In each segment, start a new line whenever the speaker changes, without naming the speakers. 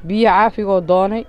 biyo caafigoo doonay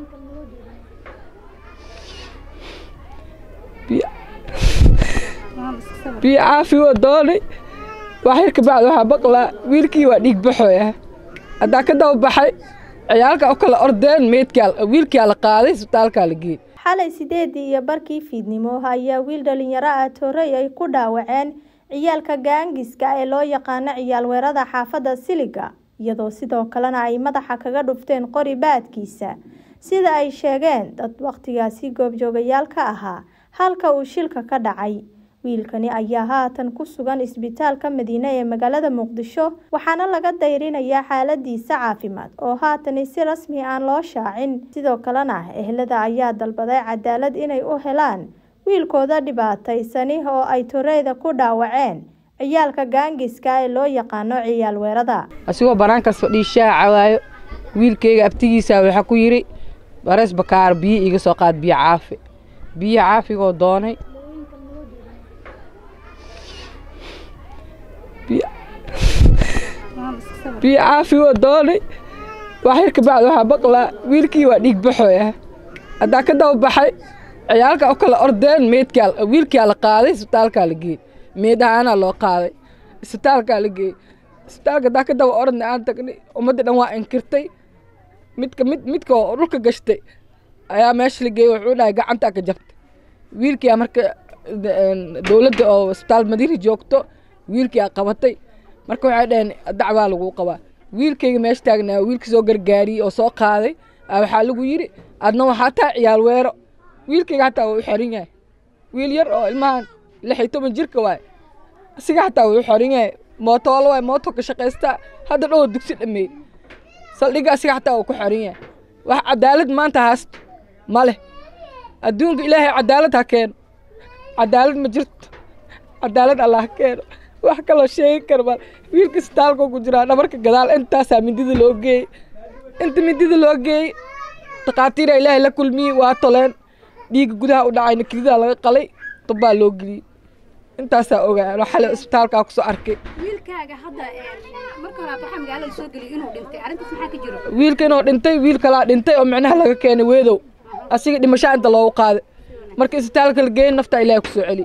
biyo caafigoo doonay waxyar kabacdi waxaa baqlaa wiilkii waa dhiig baxooya haddaa ka daba baxay ciyaalka u kala ordeen meydkaa wiilkaa la qaaday isbitaalkaa la geeyey
xalay sideedii iyo barkii fiidnimo ayaa wiil dhalinyaro ah toorey ay ku dhaawaceen ciyaalka gaangiska ee loo yaqaano ciyaal weerada xaafadda siliga iyadoo sidoo kalena ay madaxa kaga dhufteen qori baadkiisa sida ay sheegeen dad wakhtigaasi goobjoogayaal ka ahaa halka uu shilka ka dhacay wiilkani ayaa haatan ku sugan isbitaalka madiine ee magaalada muqdisho waxaana laga dayrinayaa xaaladiisa caafimaad oo haatani si rasmi aan loo shaacin sidoo kalena ehlada ayaa dalbaday cadaalad inay u helaan wiilkooda dhibaataysani oo ay toreyda ku dhaawaceen ciyaalka gaangiska ee loo yaqaano ciyaal weerada
asigoo banaankaas fadhii shaaca waayo wiilkayga abtigiisa waxaa ku yidhi barees bakaar biyo iiga soo qaad biyo caafi biyo caafigoo doonay biyo caafigoo doonay waxyar kabacdi waxaa baqlaa wiilkii waa dhiig baxooya haddaa ka daba baxay ciyaalka u kala ordeen meydkaa wiilkaa la qaaday isbitaalkaa la geeyey meyd ahaanaa loo qaaday isbitaalkaa la geeyey isbitaalka haddaa ka daba ordna aan tagnay ummadda dhan waa inkirtay midka mid midka oo dhulka gashtay ayaa meesha la geeyey wuxuu dhahay gacantaa ka jabtay wiilkia marka dowladda oo isbitaal madiina joogto wiilkia qabatay marka waxay dhaheen dacbaa lagu qabaa wiilkayga meesha taagnaa wiilka soo gargaariyey oo soo qaaday waxaa lagu yidhi adna waxaa taa ciyaal weero wiilkayga hataa waa u xorin yahay wiil yar oo ilmahan lix iyo toban jirka waay asiga hataa waa u xorin yahay mootoolo waay mooto ka shaqaystaa hadda dhowr dugsi dhameey saldhigga asiga hataa waa ku xorin yahay wax cadaalad maanta haasto ma leh adduunka ilaahay cadaalad ha keeno cadaalad ma jirto cadaalad allah ha keeno wax kaloo sheegi karma wiilka isbitaalka ku jiraa dhabarka gadaal intaasaa mindida loo geeyey inta mindida loo geeyey takhaatiira ilaahay la kulmiyey waa toleen dhiigga gudaha u dhacayna kelidaa laga qalay dubbaa loo geliyey intaasaa ogaa xalay isbitaalkaa kusoo arkay
wiilkaaga hadda marka hore waxaa magaalada soo geliyay inuu dhintay arrintaas maxaa ka jiro
wiilka inuu dhintay wiil kalaa dhintay oo micnaha laga keenay weedow asiga dhimashaa inta loogu qaaday marka isbitaalka la geeyey naftaa ilaahay kusoo celi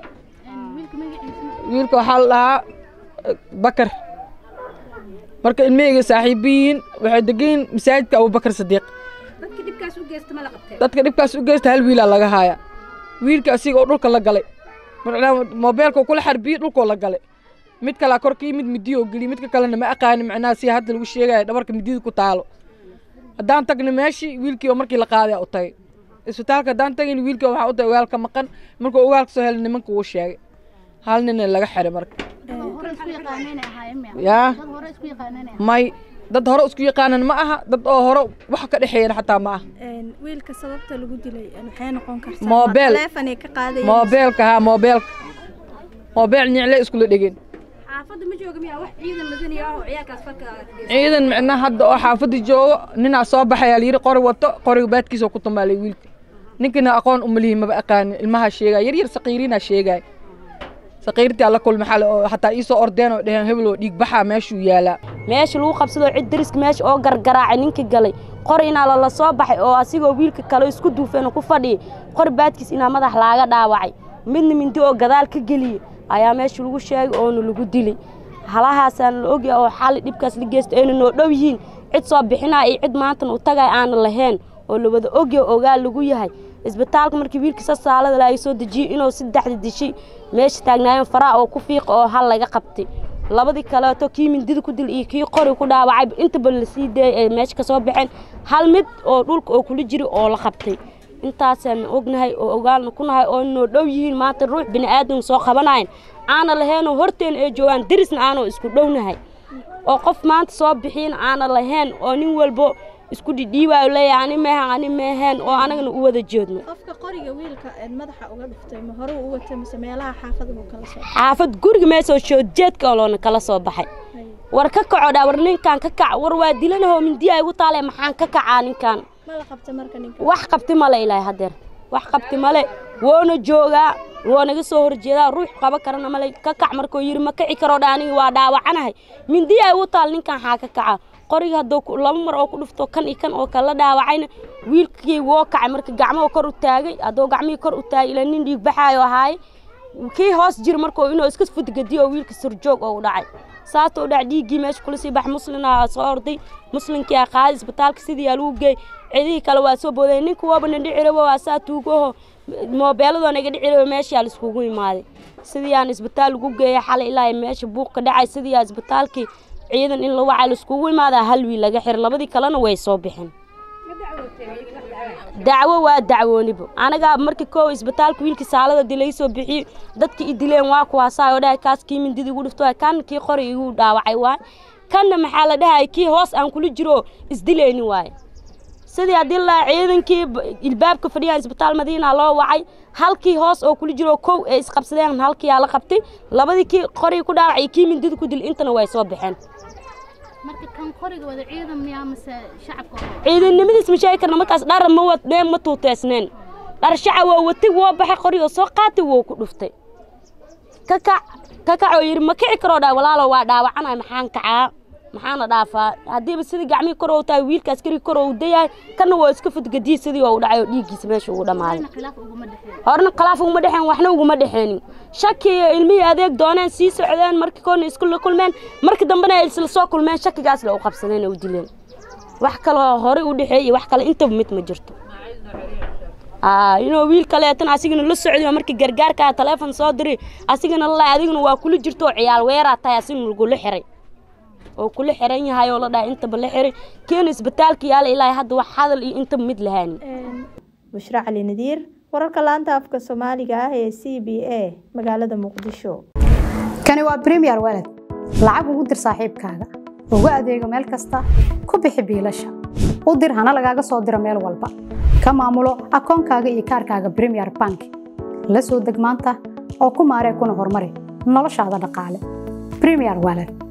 wiilka waxaa la dhahaa bakar marka ilmahayga saaxiibiyiin waxay degayiin masaajidka abubakar sadiiq
dadka dhibkaas u geysta ma la qabtee
dadka dhibkaas u geysta hal wiilaa laga haaya wiilka asiga oo dhulka la galay moobeelka kula xarbiyey dhulkoo la galay mid kalaa korka yimid midiyo oo geliy midka kalena ma aqaani macnaha si hadda lagu sheegaya dhabarka midida ku taalo haddaan tagna meeshii wiilkii oo markii la qaaday u tagay isbitaalka haddaan tagayn wiilkii waxaa u tagay ogaalka maqan markuu ogaalka soo helay nimanka uu sheegay hal nina laga xiray marka yaa may dad hore isku yaqaanan ma aha dad oo hore wax ka dhexeeyana xataa ma aha
wiilka sababta lagu dilay maxay noqon kartaa
Moobeel.
telefonay ka qaadayeen
moobeelka haa moobeelka moobeel nicle iskula dhegeen
xaafadda ma jooga miyaa wax ciidan madani ah oo ciyaalkaas falka geysta
ciidan micnaha hadda oo xaafadda joogo ninaa soo baxayaa layidhi qori wato qoriga baadkiisa ku tumaalay wiilka ninkina aqoon umalihi maba aqaanin ilmaha sheegaya yar yar saqiiriinaa sheegaya saqiirtii alla kulma xale oo hataa iisoo ordeen oo dheheen hebel oo dhiig baxaa meeshuu yaalaa
meesha lagu qabsadoo cid dariska meesha oo gargaraacay ninka galay qor inaa lala soo baxay oo asigoo wiilka kale isku duufeen oo ku fadhiyay qor baadkiis inaa madax laaga dhaawacay midna mindi oo gadaal ka geliyey ayaa meesha lagu sheegay oona lagu dilay halahaasaan la ogyahay oo xali dhibkaas la geysta ayna noo dhow yihiin cid soo bixinaa iyo cid maantan u tagay aana lahayn oo la wada ogyahay ogaal lagu yahay isbitaalka markii wiilka sasaalada laga soo dejiyey inuu saddexda dishay meesha taagnaayeen faraha oo ku fiiqa oo hal laga qabtay labadii kaleeto kii mindida ku dil iyo kii qori ku dhaawacay intaba la sii daeyay ay meesha ka soo baxeen hal mid oo dhulka oo kula jira oo la qabtay intaasaan ognahay oo ogaalna ku nahay oo noo dhow yihiin maanta ruux bini aadan soo qabanayn aana lahaynoo horteen ay joogaan darisna aanoo isku dhownahay oo qof maanta soo bixiin aana lahayn oo nin walbo isku dhidhiibaayo leeyahay ani meehan ani meeheen oo anagana u wada jeedno
qofka qoriga wiilka ee madaxa uga dhuftay ma hore u watay mise meelaha xaafada buu kala soo
xaafad guriga meesoo shoodjeedka oo loona kala soo baxay war ka kaco dhaa war ninkaan ka kac war waa dilanahoo mindiya igu taale maxaan ka kacaa ninkaan
ma la qabta marka ninka
wax qabti male ilaahay hadeer wax qabti male woona joogaa woo naga soo horjeedaa ruux qaba karana male ka kac markuu yidhi ma kici karo dha aniga waa dhaawacanahay mindiya igu taal ninkaan xaa ka kaca qoriga hadduu laba mar oo ku dhufto kan iyo kan oo kala dhaawacayna wiilkii woo kacay marka gacmaha kor u taagay hadduu gacmihii kor u taagay ilaa nin dhiig baxaayo ahaaye kii hoos jira markuu inuu iska fudgadiyo oo wiilka surjoog oo u dhacay saasoo dhac dhiiggii meesha kula sii bax muslina soo orday muslinkii aa qaaday isbitaalka sidii aa lagu geey cidihii kale waa soo boodeen ninka waaba na dhicirabo waa saa tuugaho moobeeladoo naga dhicirabo meeshii aa laiskugu imaaday sidii aan isbitaal lagu geeyay xalay ilaa meesha buuq ka dhacay sidii aa isbitaalkii ciidan in la wacay laiskugu imaadaa hal wiil laga xiray labadii kalena way soo bixeen dacwo waa dacwoonibo anagaa markii koow isbitaalka wiilkii saalada dilay soo bixiyey dadkii i dileen waa kuwaasaa oo dhahay kaas kii mindida igu dhifto kan kii qori igu dhaawacay waay kanna maxaa la dhahay kii hoos aan kula jiro isdilayni waaye sidii haddii la ciidankii ilbaabka fadhiyaan isbitaal madiina loo wacay halkii hoos oo kula jiro kow ee isqabsadeen halkii aa la qabtay labadii kii qori ku dhaawacay kii mindida ku dil intana way soo baxeen
marka kan qoriga wada ciidan miyaa mase shacabka
ciidannimadiis ma sheegi karna markaas dhar ma wadneen ma tuuteysneen dhar shacab waa watay woo baxay qoriga soo qaatay woo ku dhuftay ka kac ka kac oo yidhi ma kici karoo dhaa walaalo waa dhaawacanay maxaan kacaa maxaana dhaafaa haddiiba sidii gacmihii kor ou tahay wiilka askariga kor ou dayahay kana waa iska fudgadiyey sidii oo u dhacay oo dhiiggiisa meesha ugu dhammaaday
khilaaf uguma dhexeeyo
horna khilaaf uguma dhexeen waxna uguma dhexeenin shaki iyo ilmihii adeeg dooneen sii socdeen markii koorna isku la kulmeen markii dambena ay isla soo kulmeen shakigaas la u qabsadeen oo u dileen wax kaloo horey u dhexeeyey wax kale intaba mid ma jirto inuu wiil kaleetan asigana la socday oo markii gargaarkaa taleefon soo diray asigana la adiguna waa kula jirto oo ciyaal weeraa tahay asigana lagula xiray oo kula xiran yahay oo la dhahay intaba la xiray keena isbitaalka yaala ilaa hadda wax hadal iyo intaba mid lahaanin
bushra cali nadiir wararka laanta afka soomaaliga ah ee c b a magaalada muqdisho
kani waa bremiyer walad lacag ugu dir saaxiibkaaga ugu adeego meel kasta ku bixi biilasha u dir hana lagaaga soo diro meel walba ka maamulo akoonkaaga iyo kaarkaaga bremiyer bank la soo deg maanta oo ku maaree kuna horumari noloshaada dhaqaale bremiyer walad